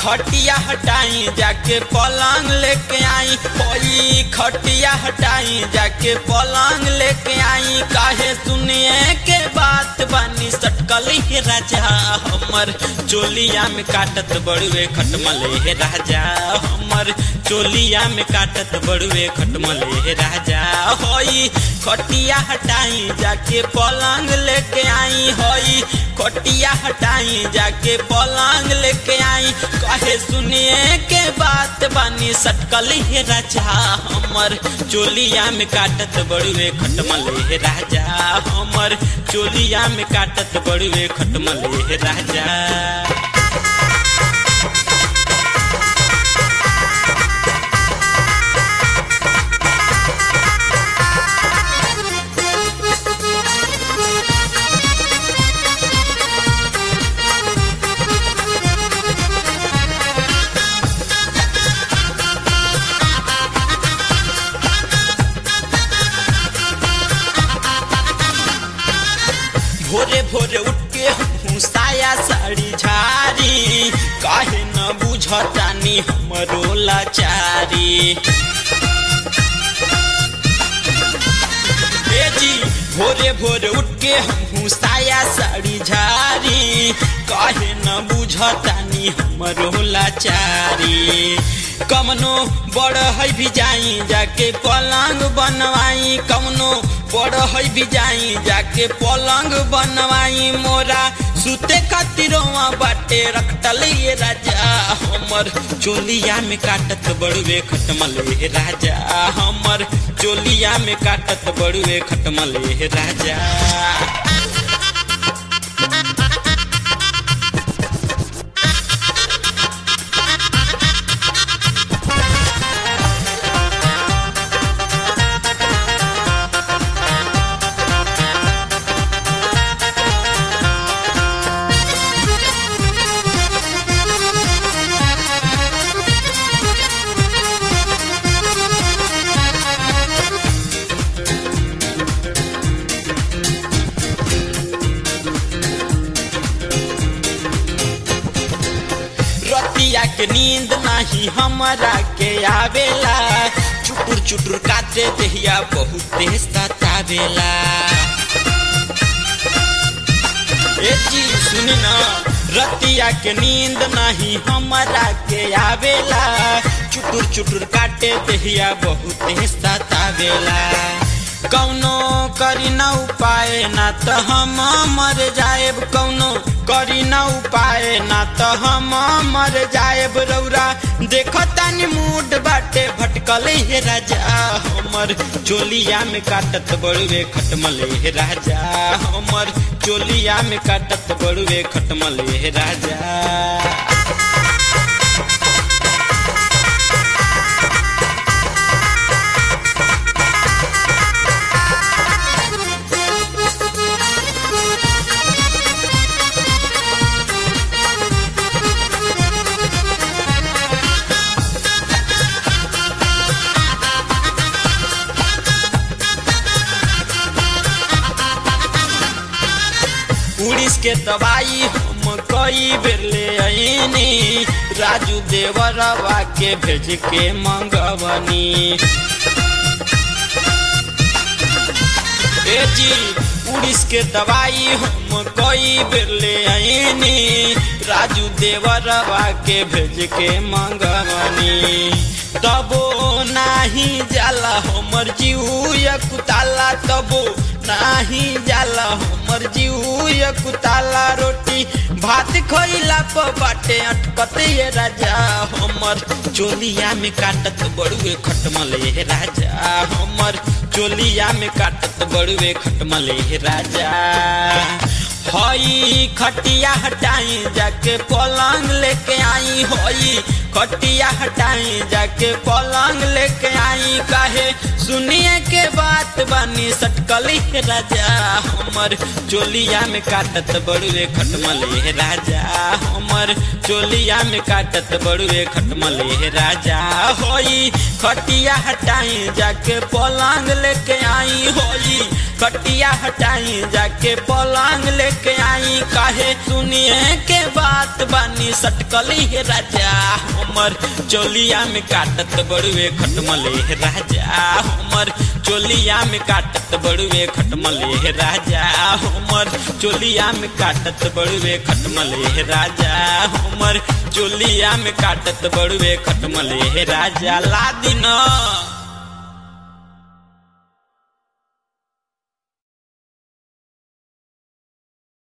खटिया हटाई जाके पलंग लेके आई होई खटिया हटाई जाके पलंग लेके आई काहे सुनिए के बात बानी सटकल हे राजा हमर चोलिया में काटत बड़ुए खटमल हे राजा हमर चोलिया में काटत बड़ुए खटमल हे राजा होई खटिया हटाई जाके पलंग लेके आई होई खटिया हटाई जाके पलंग लेके आई कहे सुनिए के बात बानी सटकल हे राजा हमर चोलिया में काटत बड़ुए खटमल हे राजा हमर चोलिया में काटत बड़ुए खटमल हे राजा भोरे भोरे उठ के हमहू साया साड़ी झारी काहे न बुझतानी हमरो लाचारी ए जी भोरे भोरे उठ के हमहू साया साड़ी झारी काहे न बुझतानी हमरो लाचारी कमनो बड़ है भी जाई जाके पलंग बनवाई कमनो बड़ है भी जाई जाके पलंग बनवाई मोरा सुते खातिरवा बाटे रखटल ये राजा हमर चोलिया में काटत बड़ुए खटमल हे राजा हमर चोलिया में काटत बड़ुए खटमल हे राजा रतिया के नींद नाही हमरा के आवेला चुटुर चुटुर काटे देहिया बहुत सतावेला ए जी सुन ना रतिया के नींद नाही हमरा के आवेला चुटुर चुटुर काटे देहिया बहुत सतावेला कौनो करी न उपाय ना त हम मर जाएब कौनो करी न उपाय ना त हम मर जाएब रौरा देखो तानी मूड बाटे भटकल हे राजा हमर चोलिया में काटत बड़ुए खटमल हे राजा हमर चोलिया में काटत बड़ुए खटमल हे राजा उड़ीस के दवाई हम कई बेर ले आईनी राजू देवरवा के भेज के मंगवनी ए जी उड़ीस के दवाई हम कई बेर ले आईनी राजू देवरवा के भेज के मंगवनी तबो नाही जाला हमर जीव कुताला तबो नाही जाला हमर जीव कुताला रोटी भात खइला प बाटे अटकत ये राजा हमर चोलिया में काटत बड़ुए खटमल हे राजा हमर चोलिया में काटत बड़ुए खटमल हे राजा हई खटिया हटाई जाके पलंग लेके आई हई खटिया हटाई जाके पलंग लेके आई काहे सुनिए के बात बानी सटकल हे राजा हमर चोलिया में काटत बड़ुए खटमल हे राजा हमर चोलिया में काटत बड़ुए खटमल हे राजा होई खटिया हटाई जाके पलंग लेके आई होई खटिया हटाई जाके पलंग लेके आई काहे सुनिए के बात बानी सटकली हे राजा हमर चोलिया में काटत बड़ुए खटमले हे राजा हमर चोलिया में काटत बड़ुए खटमले हे राजा हमर चोलिया में काटत बड़ुए खटमले हे राजा हमर चोलिया में काटत बड़ुए खटमले हे राजा ला दिन